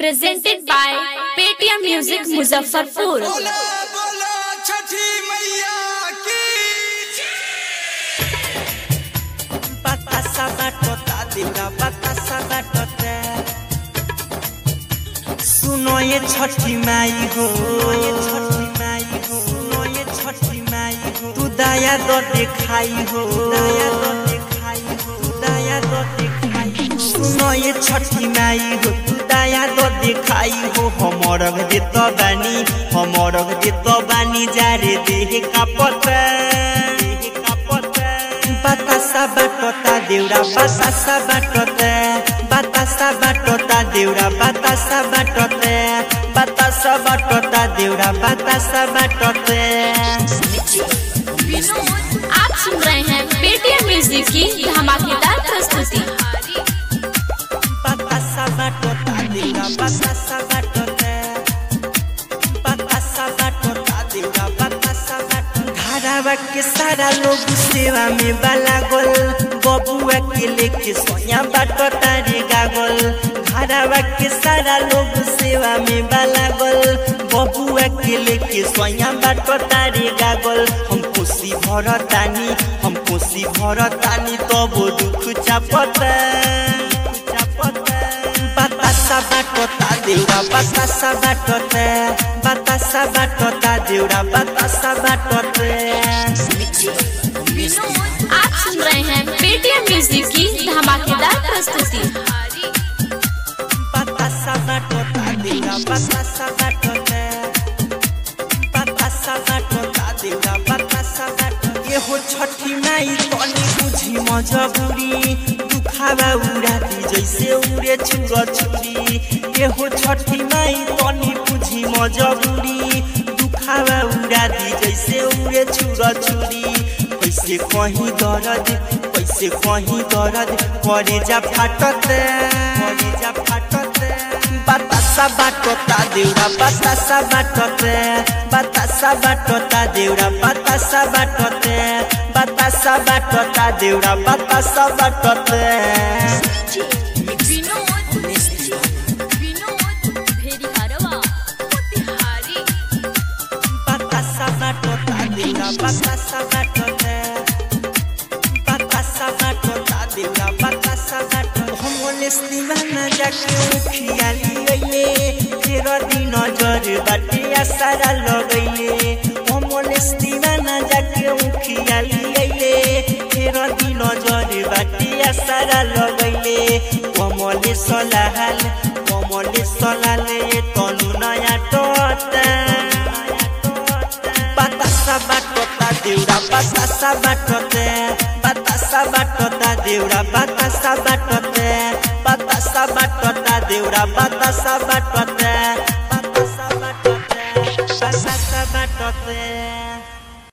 presented by Paytm Music Muzaffarpur. बोला बोला छठी मैया की Batasa batota दिला batasa batota सुनो ये छठी माई हो ये छठी माई हो सुनो ये छठी माई हो तू दया दो दिखाई हो दया दो दिखाई हो तू दया दो दिखाई हो सुनो ये छठी माई हो तू दया दो दिखाई हो हमरग दे तो बानी हमरग दे तो बानी जारे देह का पता देह का पता बातासा बाटोटा देउरा बातासा बाटोटा बातासा बाटोटा देउरा बातासा बाटोटा बातासा बाटोटा देउरा बातासा बाटोटा आप सुन रहे हैं पेटीएम म्यूजिक की धमाकेदार प्रस्तुति बातासा बाटोटा देउरा बातासा बाटोटा बातासा बाटोटा देउरा बातासा बाटोटा धारावा के सारा लोग सेवा में बाला गोल बबुआ के लेके सोया बाटोटा रे गागल धारावा के सारा लोग सेवा में बाला गोल बबुआ के लेके सोया बाटोटा रे गागल हम खुशी भरतानी हम खुशी भरतानी तब दुख चापता चापता बातासा बाटोटा देउरा बातासा बाटोटा बातासा बाटोटा देउरा बातासा बाटोटा आप सुन रहे हैं पेटीएम म्यूजिक की धमाकेदार प्रस्तुति बातासा बाटोटा देउरा बातासा बाटोटा बातासा बाटोटा देउरा बातासा बाटोटा ये हो छठी माई तनी बुझी मजबूरी दुखावा उड़ाती जैसे उड़े छुरा छुरी ये हो छठी माई तनी बुझी मजबूरी दुखावा उड़ाती जैसे उड़े छुरा छुरी कैसे कहीं दर्द कैसे कहीं दर्द करे जा फाटत करे जा फाटत बातासा बाटोटा देउरा बातासा बाटोटे बातासा बाटोटा देउरा बातासा बाटोटे बातासा बाटोटा देउरा बातासा बाटोटे बातासा बाटोटा देउरा बातासा बाटोटे बातासा बाटोटा देउरा बातासा बाटोटे हमले दीवाना जाके उखियाली गइले फेर दिन नजर बाटे आसारा लगैले हमले दीवाना जाके उखियाली गइले फेर दिन नजर बाटे आसारा लगैले कमले सलाहाल कमले सलाले तनु नयाँ टोटा बातासा बाटोटा देउरा बातासा बाटोटे बातासा बाटोटा देउरा बातासा बाटोटे बातासा बाटोटा देउरा बातासा बाटोटे बातासा बाटोटे बातासा बाटोटे